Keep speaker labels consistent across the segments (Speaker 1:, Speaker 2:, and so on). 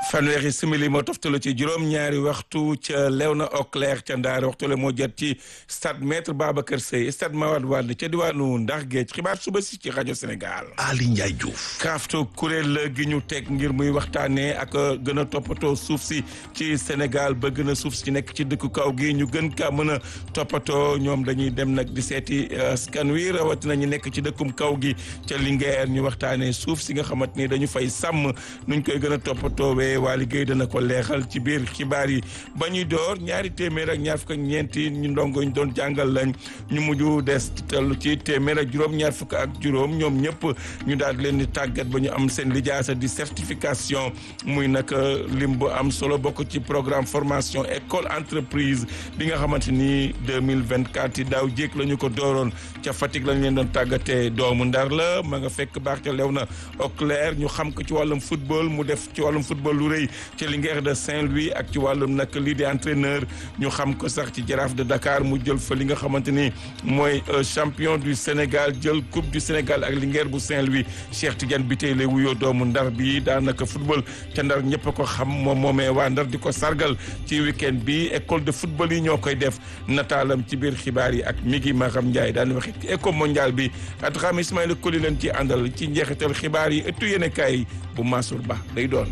Speaker 1: fanweeri simili moo toftalu ci juróom-ñaari waxtu ca Léona Auclair ca Ndaar waxtu la moo jot ci stade maître Babacar Seye stade Mawade Wade ca diwaanu Ndax Géej xibaar suba si ci rajo Sénégal.
Speaker 2: Ali Ndiaye Diouf.
Speaker 1: crafto kuréel gi ñu teg ngir muy waxtaanee ak gën a toppatoo suuf si ci Sénégal ba gën a suuf si nekk ci dëkku kaw gi ñu gën kaa mën a toppatoo ñoom dañuy dem nag di seeti askan wi rawatina ñu nekk ci dëkkum kaw gi ca Linguère ñu waxtaanee suuf si nga xamante ni dañu fay sàmm nuñ koy gën a toppatoo waa liggéey dana ko leexal ci biir xibaar yi ba ñuy door ñaari téeméer ak ñaar fukk ak ñeenti ñu ndongo ñu doon jàngal lañ ñu mujj des tellu ci téeméer ak juróom ñaar fukk ak juróom ñoom ñëpp ñu daal di leen di tàggat ba ñu am seen lijaasa di certification muy nag lim bu am solo bokk ci programme formation école entreprise bi nga xamante ni 2024 yi daaw jéeg la ñu ko dooroon ca Fatick lañ leen doon tàggatee doomu Ndar la ma nga fekk baax ca Léona Auclair ñu xam ko ci wàllum football mu def ci wàllum football lu rëy ci Linguère de Saint-Louis ak ci wàllum nag lii di entraîneur ñu xam ko sax ci jaraaf de Dakar mu jël fa li nga xamante ni mooy champion du Sénégal jël coupe du Sénégal ak Linguère bu Saint-Louis Cheikh Tidiane bi tey lay wuyoo doomu Ndar bi daanaka football ca Ndar ñëpp a ko xam moom moomee waa Ndar di ko sargal ci week-end bi école de football yi ñoo koy def nataalam ci biir xibaar yi ak Migi Maham Ndiaye daan waxit ci éco mondial bi at xam Ismaïla Koli leen ci àndal ci njeexital xibaar yi ëttu yéenekaay bu Mansour Ba day doon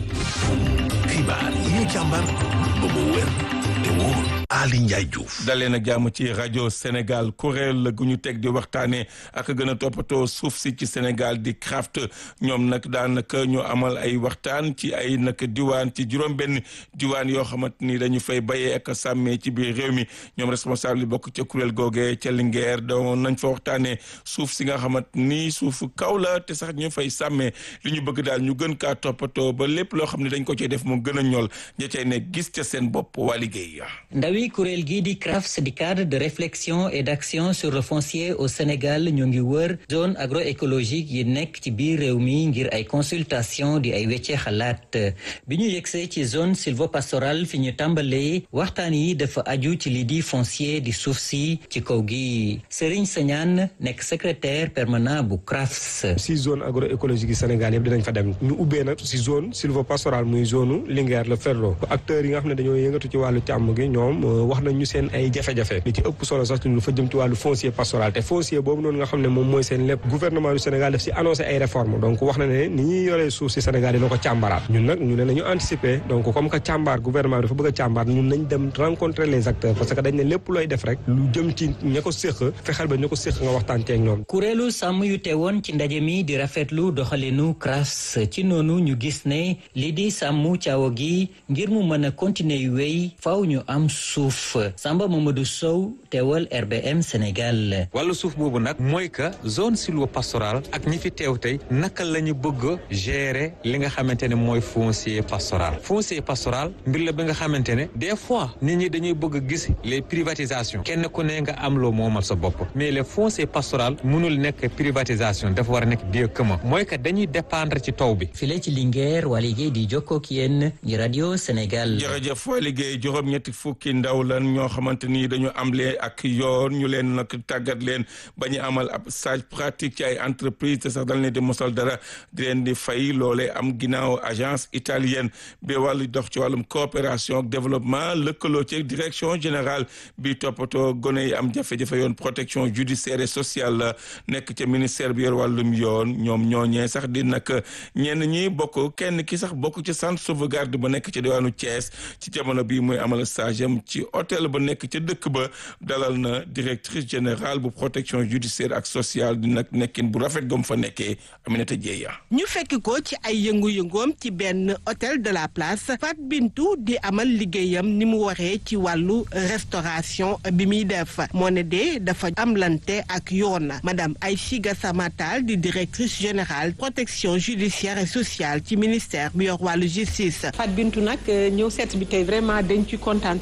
Speaker 2: xibaar yi ñu càmbar ba mu wér te wóor Ali Ndiaye Diouf.
Speaker 1: dalee nag jàmm ci rajo Sénégal kuréel gu ñu teg di waxtaanee ak gën a toppatoo suuf si ci Sénégal di craft ñoom nag daanaka ñu amal ay waxtaan ci ay nag diwaan ci juróom-benn diwaan yoo xamante ni dañu fay bayee ak sàmmee ci biir réew mi ñoom responsable yi bokk ca kuréel googee ca Linguère doon nañ fa waxtaanee suuf si nga xamante ni suufu kaw la te sax ñu fay sàmmee li ñu bëgg daal ñu gën kaa toppatoo ba lépp loo xam ne dañ ko cee def mu gën a ñool ña cay ne gis ca seen bopp waa liggéey
Speaker 3: ndawi kuréel gii di CRAFS di cadre de réflexion et d'action sur le foncier au Sénégal ñoo ngi wër zone agroécologique yi nekk ci biir réew mi ngir ay consultation di ay weccee xalaat bi ñu yegsee ci zone sylvopastorale fi ñu tàmbalee waxtaan yi dafa aju ci li di foncier di suuf si ci kaw gi Serigne Sagnane nekk secrétaire permanent bu CRAFS.
Speaker 4: si zone agroécologique yi Sénégal yëpp dinañ fa dem ñu ubbee nag si zone sylvopastorale muy zone Linguère le Ferlo acteurs yi nga xam ne dañoo yëngatu ci wàllu càmm gi ñoom wax nañ ñu seen ay jafe-jafe li ci ëpp solo sax lu fa jëm ci wàllu foncier pastoral te foncier boobu noonu nga xam ne moom mooy seen lépp gouvernement du Sénégal daf si annoncé ay réformes donc wax na ne ni ñuy yoree suuf si Sénégal dina ko càmbaraat ñun nag ñu ne nañu anticiper donc comme que càmbar gouvernement bi dafa bëgg a càmbar ñun nañ dem rencontrer les acteurs parce que dañ ne lépp looy def rek lu jëm ci ña ko séq fexeel ba ña ko séq nga waxtaan ceeg ñoom
Speaker 3: kuréelu sàmm yu teewoon ci ndaje mi di rafetlu doxalinu CRAFS ci noonu ñu gis ne li di sàmm caawa gi ngir mu mën a continuer yu wéy faaw ñu am suuf Samba Mamadou Sow teewal RBM Sénégal.
Speaker 5: wàllu suuf boobu nag mooy que zone sylvopastorale ak ñi fi teew tey naka la ñu bëgg a gérer li nga xamante ne mooy foncier pastoral foncier pastoral mbir la bi nga xamante ne des fois nit ñi dañuy bëgg a gis les privatisations kenn ku ne nga am loo moomal sa bopp mais le foncier pastoral mënul nekk privatisation dafa war a nekk bien commun mooy que dañuy dépendre ci taw bi.
Speaker 3: file ci Linguère waa liggéey di jokkoo ak yéen ñi rajo Sénégal.
Speaker 1: jërëjëf waa liggéey juróom-ñetti fukki ndaw lan ñoo xamante ni dañu amle ak yoon ñu leen nag tàggat leen ba ñu amal ab stage pratique ci ay entreprise te sax dañ leen di mosal dara di leen di fay loolee am ginnaaw agence italienne bi wàllu dox ci wàllum coopération ak développement lëkkaloo ci direction générale bi toppatoo gone yi am jafe-jafe yoon protection judiciaire et sociale la nekk ca ministère bi yor wàllum yoon ñoom ñooñee sax di nag ñenn ñi bokk kenn ki sax bokk ci centre sauvegarde ba nekk ci diwaanu Thiès ci jamono bii muy amal stage am ci hôtel ba nekk ca dëkk ba dalal na directrice générale bu protection judiciaire ak sociale di nag nekkin bu rafet gom fa nekkee Aminata Dieye
Speaker 6: ñu fekk ko ci ay yëngu-yëngoom ci benn hôtel de la place Fat Bintou di amal liggéeyam ni mu waree ci wàllu restauration bi muy def moo ne de dafa amlante ak yoon madame Aïchiga Samatal di directrice générale protection judiciaire et sociale ci ministère bi yor wàllu justice.
Speaker 7: Fat Bintou nag ñëw seet bi tey vraiment dañ ci kontaan trop suñu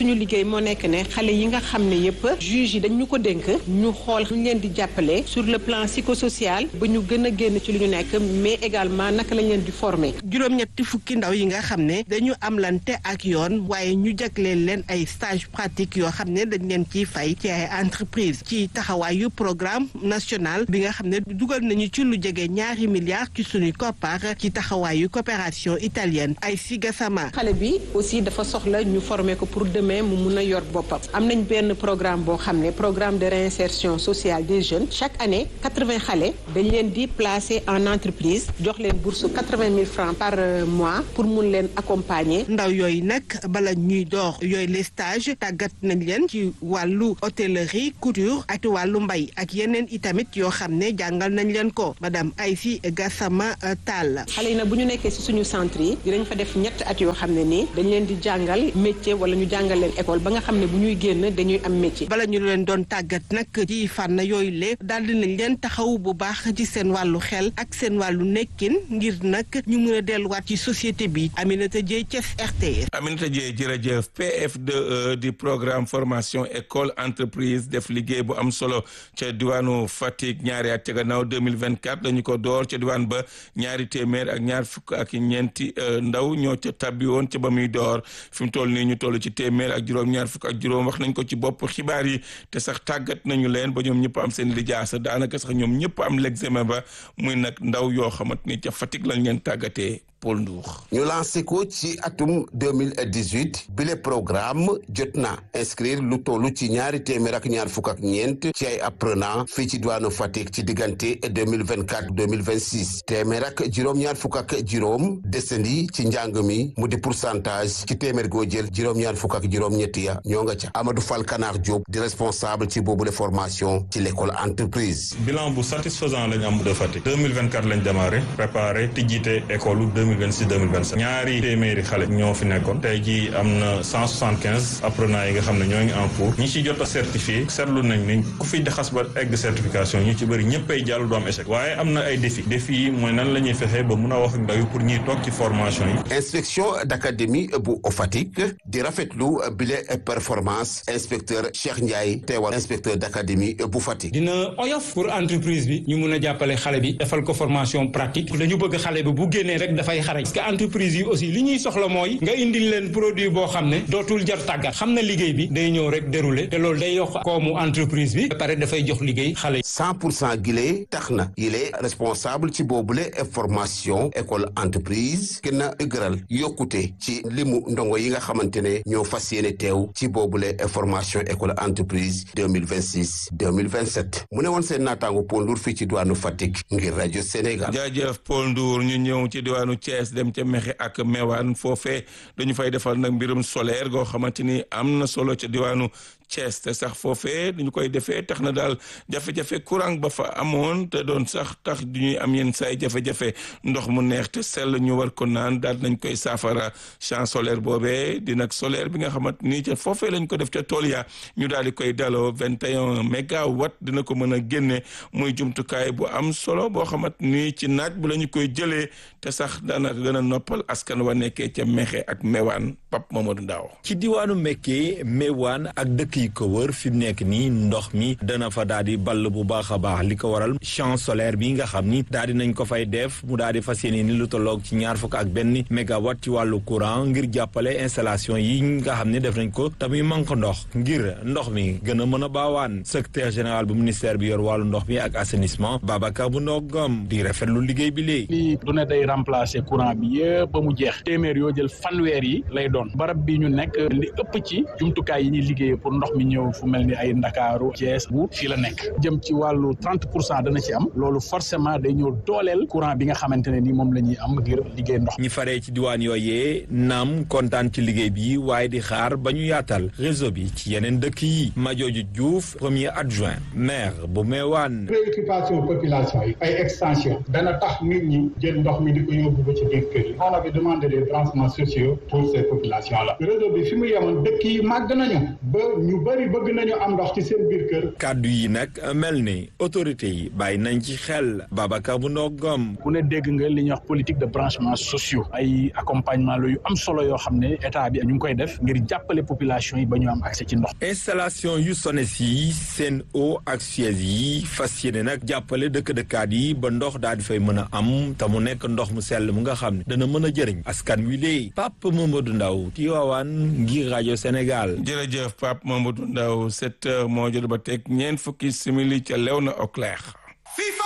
Speaker 7: suñu liggéey moo nekk ne xale yi nga xam ne yëpp juge yi dañ ñu ko dénk ñu xool ñu leen di jàppale sur le plan psychosocial ba ñu gën a génn ci li ñu nekk mais également naka lañ leen di former.
Speaker 6: juróom-ñetti fukki ndaw yi nga xam ne dañu am lante ak yoon waaye ñu jagleel leen ay stage pratique yoo xam ne dañ leen ciy fay ci ay entreprise ci taxawaayu programme national bi nga xam ne dugal nañu ci lu jege ñaari milliards ci suñuy koppar ci taxawaayu coopération italienne ay sigasama
Speaker 7: xale bi aussi dafa soxla ñu former ko pour demain mu mun a yor boppam am nañ benn programme boo xam ne programme de réinsertion sociale des jeunes chaque année quatre-vingts xale dañ leen di placer en entreprise jox leen bourse quatre-vingt mille francs par mois pour mun leen accompagner.
Speaker 6: ndaw yooyu nag bala ñuy door yooyu les stages tàggat nañ leen ci wàllu hôtellerie couture ak wàllu mbay ak yeneen itamit yoo xam ne jàngal nañ leen ko madame Aïssi Gassama Tall.
Speaker 7: xale yi nag bu ñu nekkee ci suñu centre yi dinañ fa def ñett at yoo xam ne nii dañ leen di jàngal métier wala ñu jàngal leen école ba nga xam ne bu ñuy génn dañuy am métier.
Speaker 6: bala ñu leen doon tàggat nag ci fànn yooyu le daal di nañ leen taxaw bu baax ci seen wàllu xel ak seen wàllu nekkin ngir nag ñu mën a delluwaat ci société bi Aminata Dieye Thiès RTS.
Speaker 1: Aminata Dieye jërëjëf PF2E di programme formation école entreprise def liggéey bu am solo ca diwaanu Fatick ñaari at ca gannaaw 2024 dañu ko door ca diwaan ba ñaari téeméer ak ñaar fukk ak ñeenti ndaw ñoo ca tabbi woon ca ba muy door fi mu toll nii ñu toll ci téeméer ak juróom ñaar fukk ak juróom wax nañ ko ci bopp xibaar yi te sax tàggat nañu leen ba ñoom ñëpp am seen lijaasa daanaka sax ñoom ñëpp am l'examen ba muy nag ndaw yoo xamante ni ca Fatick lañ leen tàggatee Paul Ndour.
Speaker 8: ñu lancé ko ci atum 2018 bile programme jot na inscrire lu tollu ci ñaari téeméer ak ñaar fukk ak ñeent ci ay apprenant fii ci diwaanu Fatick ci diggante 2024 2026 téeméer ak juróom-ñaar fukk ak juróom desandi ci njàng mi mu di pourcentage ci téeméer goo jël juróom-ñaar fukk ak juróom-ñetti ya ñoo nga ca Amadou Fall Kanar Diop di responsable ci boobule formation ci l'école entreprise.
Speaker 9: bilan bu satisfaisant lañ am de Fatick 2024 lañ démarré préparé tijjite école 2026 2027 ñaari téeméeri xale ñoo fi nekkoon tey jii am na 175 apprenants yi nga xam ne ñoo ngi en cours ñi ci jot a certifié seetlu nañ ni ku fi xas ba egg certification ñu ci bëri ñëppay jàll du am échec waaye am na ay défi défi yi mooy nan la ñuy fexee ba mun a wax ak ndaw yi pour ñuy toog ci formation yi
Speaker 8: inspection d'académie bu Fatick di rafetlu bile performance inspecteur Cheikh Ndiaye teewal inspecteur d'académie bu Fatick
Speaker 10: dina oyof pour entreprise bi ñu mun a jàppale xale bi defal ko formation pratique dañu bëgg xale bi bu génnee rek dafay xarañ parce que entreprise yi aussi li ñuy soxla mooy nga indil leen produit boo xam ne dootul jar tàggat xam na liggéey bi day ñëw rek dérouler te loolu day yokk koomu entreprise bi ba pare dafay jox liggéey xale yi.
Speaker 8: 100 pour cent gile tax na yile responsable ci boobule formation école entreprise gën a dëgëral yokkute ci limu ndongo yi nga xamante ne ñoo fas yéene teew ci boobule formation école entreprise 2026 2027 mu ne woon seen naataango Paul Ndour fii ci diwaanu Fatick ngir rajo Sénégal.
Speaker 1: jaajëf Paul Ndour ñu ñëw ci diwaanu Thiès dem ca Mexe ak Mewane foofee dañu fay defal nag mbirum solaire goo xamante ni am na solo ca diwaanu Thiès te sax foofee dañu koy defee tax na daal jafe-jafe courant ba fa amoon te doon sax tax du ñuy am yenn saay jafe-jafe ndox mu neex te sell ñu war ko naan daal nañ koy saafara champ solaire boobee di nag solaire bi nga xamante ni ca foofee lañ ko def ca tool ya ñu daal di koy daloo vingt et un mégawatt dina ko mën a génne muy jumtukaay bu am solo boo xamante ni ci naaj bu la ñu koy jëlee te sax daanaka gën a noppal askan wa nekkee ca Mexe ak Mewane Pape Mamadou Ndaw
Speaker 11: ci diwaanu Mekke Mewane ak dëkk yi ko wër fi mu nekk nii ndox mi dana fa daal di ball bu baax a baax li ko waral champ solaire bi nga xam ni daal di nañ ko fay def mu daal di fas yéene ni lu tolloog ci ñaar fukk ak benn mégawatt ci wàllu courant ngir jàppale installation yi nga xam ne def nañ ko tamuy manque ndox ngir ndox mi gën a mën a baawaan secrétaire général bu ministère bi yor wàllu ndox mi ak assainissement Babacar bu ndogam di rafetlu liggéey bi léegi.
Speaker 12: lii du ne day remplacer courant bi yëpp ba mu jeex téeméer yoo jël fanweer yi lay doon barab bi ñu nekk li ëpp ci jumtukaay yi ñuy liggéeyee pour ndox mi ñëw fu mel ni ay Ndakaaru Thiès bu fii la nekk jëm ci wàllu trente pour cent dana ci am loolu forcément day ñëw dooleel courant bi nga xamante ne ni moom la ñuy am ngir liggéey ndox
Speaker 11: ñi faree ci diwaan yooyee naam kontaan ci liggéey bi waaye di xaar ba ñu yaatal réseau bi ci yeneen dëkk yi Madiodio Diouf premier adjoint maire bu Mewane
Speaker 13: préoccupation population yi ay extension dana tax nit ñi jël ndox mi di ko yóbbu ba ci biir kër yi on avait demandé des branchements sociaux pour ces populations population la réseau bi fi mu yemoon dëkk yi màgg nañu ba ñu bëri bëgg nañu am ndox ci seen biir kër
Speaker 11: kàddu yi nag mel ni autorité yi bàyyi nañ ci xel Babacar bu ndogom
Speaker 12: ku ne dégg nga li ñuy wax politique de branchement sociaux ay accompagnement la yu am solo yoo xam ne état bi ñu ngi koy def ngir jàppale population yi ba ñu am accès ci ndox
Speaker 11: installation yu SONES yi seen eau ak Suez yi fas yéene nag jàppale dëkk dëkkaat yi ba ndox daal di fay mën a am te mu nekk ndox mu sell mu nga xam ne dana mën a jëriñ askan wi léegi Pape Mamadou Ndaw Tivaouane ngir rajo Sénégal.
Speaker 1: jërëjëf Pape Mamadou Ndaw sept heures moo jot ba teg ñeent fukki simili ca Léona Auclair.